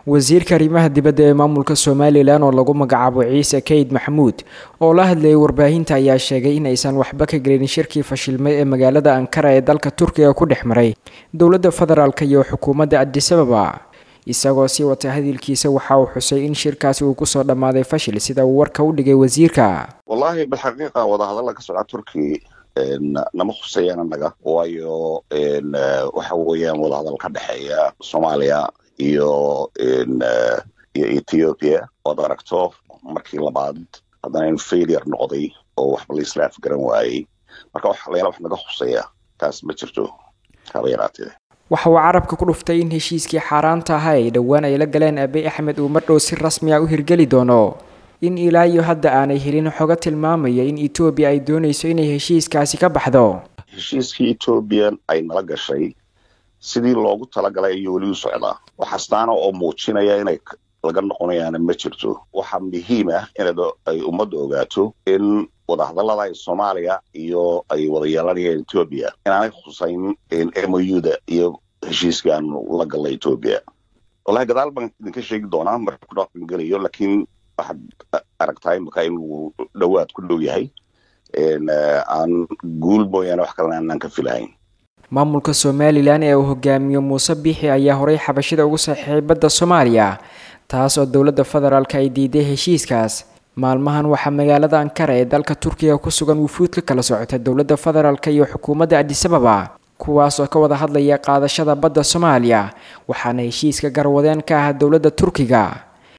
wasiirka arrimaha dibadda ee maamulka somalilan oo lagu magacaabo ciise kayd maxamuud oo la hadlayay warbaahinta ayaa sheegay in aysan waxba ka gelin shirkii fashilmay ee magaalada ankara ee dalka turkiga ku dhex maray dowladda federaalk iyo xukuumadda adisababa isagoo sii wata hadalkiisa waxa uu xusay in shirkaasi uu kusoo dhammaaday fashil sida uu warka u dhigay wasiirka wallaahi bilxaqiiqa wadahadalla ka socda turki nama khuseeyaan annaga waayo waxa weeyaan wadahadal ka dhexeeya soomaaliya iyo iyo ethiopia oad aragto markii labaad haddana in failure noqday oo waxba la isla afgaran waayey marka wax layaala wax naga khuseeya taas ma jirto haba yaraatee waxa uu carabka ku dhuftay in heshiiskii xaaraanta ahaa ay dhowaan ay la galeen abiy axmed uu mardhow si rasmi a u hirgeli doono in ilaa iyo hadda aanay helin xogo tilmaamaya in etoobiya ay doonayso inay heshiiskaasi ka baxdo heshiiskii etoobiya ay nala gashay sidii loogu talagalay ayuu weli u socdaa waxastaana oo muujinaya inay laga noqonayaana ma jirto waxaa muhiim ah in ay ummadda ogaato in wadahadallada ay soomaaliya iyo ay wada yeelanayaan etoobiya inaanay khusayn m o u-da iyo heshiiskan la galla etoobiya wallahi gadaal baan idinka sheegi doonaa marka ku dhaqan gelayo laakiin waxaad aragtaa imika inuu dhowaad ku dhow yahay aan guul mooyaane wax kalena aanaan ka filahayn maamulka somalilan ee uu hogaamiyo muuse biixi ayaa horay xabashida ugu saxiixay badda soomaaliya taas oo dowladda federaalk ay diiday heshiiskaas maalmahan waxaa magaalada ankara ee dalka turkiga ku sugan wufuud ka kala socota dowladda federaalk iyo xukuumadda adisababa kuwaas oo ka wada hadlaya qaadashada badda soomaaliya waxaana heshiiska garwadeen ka ah dowladda turkiga